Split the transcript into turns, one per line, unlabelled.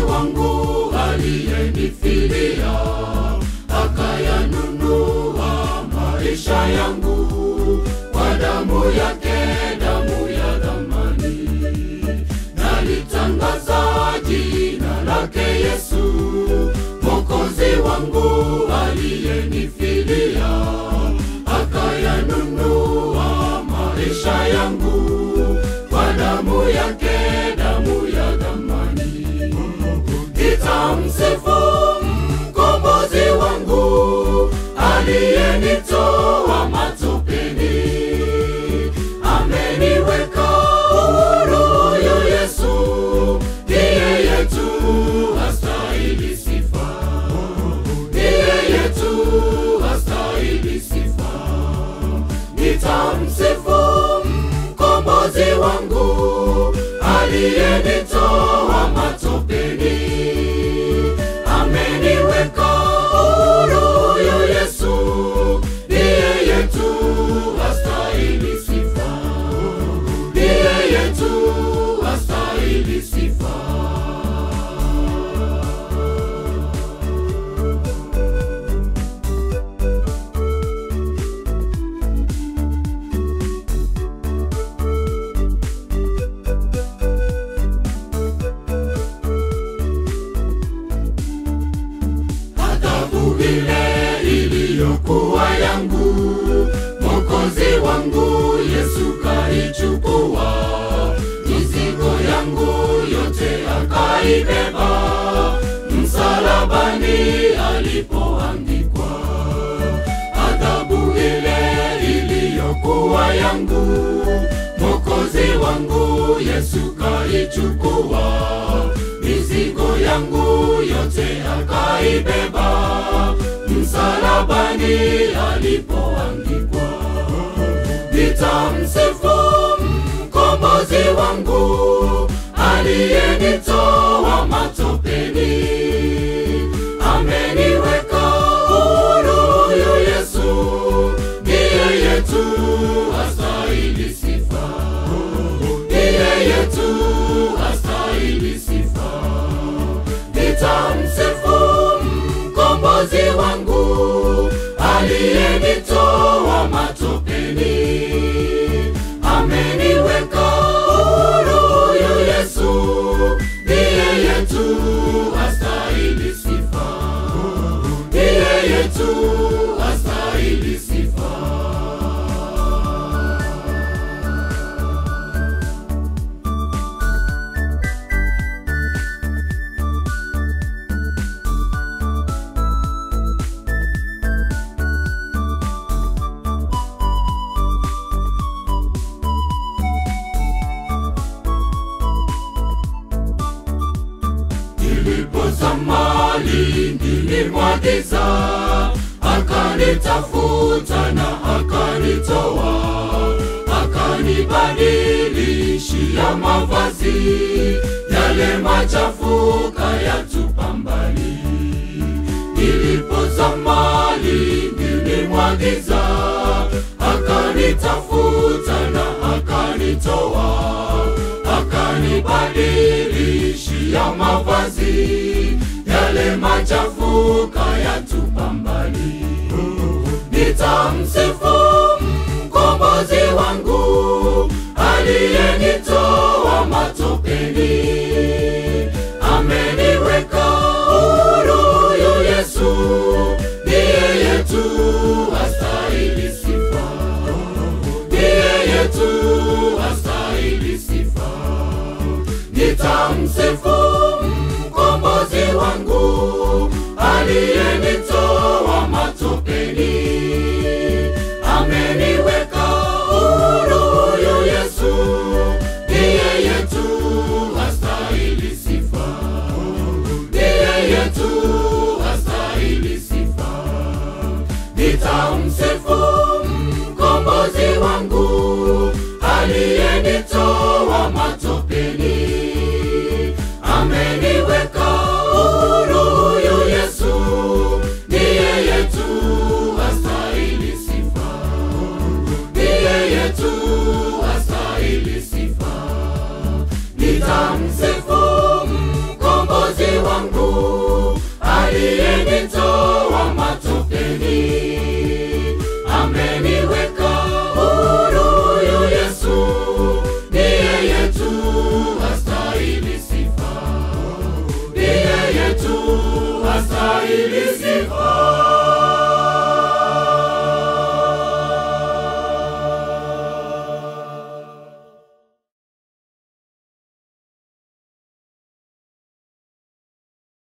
wangu aliyenifilia, akayanunua maisha yangu kwa damu yake, damu ya thamani. Nalitangaza jina lake Yesu, Mwokozi wangu aliyenifilia, akayanunua maisha yangu kwa damu yake, damu ya thamani. Nitamsifu mkombozi wangu aliyenitoa matopeni, ameniweka huru. Huyu Yesu ndiye yetu, astahili sifa, ndiye yetu, astahili sifa. Nitamsifu mkombozi wangu aliyenitoa matopeni, ameniweka huru. Huyu Yesu ndiye yetu, astahili sifa, ndiye yetu, astahili sifa. adhabu ile iliyokuwa yangu, Mwokozi wangu Yesu kaichukua, mizigo yangu yote akaibeba, msalabani alipoangikwa. Adhabu ile iliyokuwa yangu, Mwokozi wangu Yesu kaichukua, mizigo yangu yote akaibeba, msalabani alipoangikwa. Nitamsifu mkombozi wangu aliyenitoa matopeni, ameniweka huru. Huyu Yesu ndiye yetu, astahili sifa, ndiye yetu, astahili sifa. Nitamsifu mkombozi wangu aliyenitoa matopeni, ameniweka huru. Huyu Yesu ndiye yetu, astahili sifa, ndiye yetu, astahili sifa. Nilipozamali nilimwagiza, akanitafuta na akanitoa, akanibadilishia mavazi, yale machafu kayatupa mbali. Nilipozamali nilimwagiza, akanitafuta na akanitoa, akanibadilishia mavazi, yale machafu kayatupa mbali. Nitamsifu mkombozi wangu aliyenitoa matopeni, ameniweka huru. Huyu Yesu ndiye yetu, astahili sifa, ndiye yetu, astahili sifa. Nitamsifu mkombozi wangu aliyenitoa matopeni, ameniweka huru. Huyu Yesu ndiye yetu, astahili aliyenitoa matopeni ameniweka huru huyu Yesu ndiye yetu astahili sifa ndiye yetu astahili sifa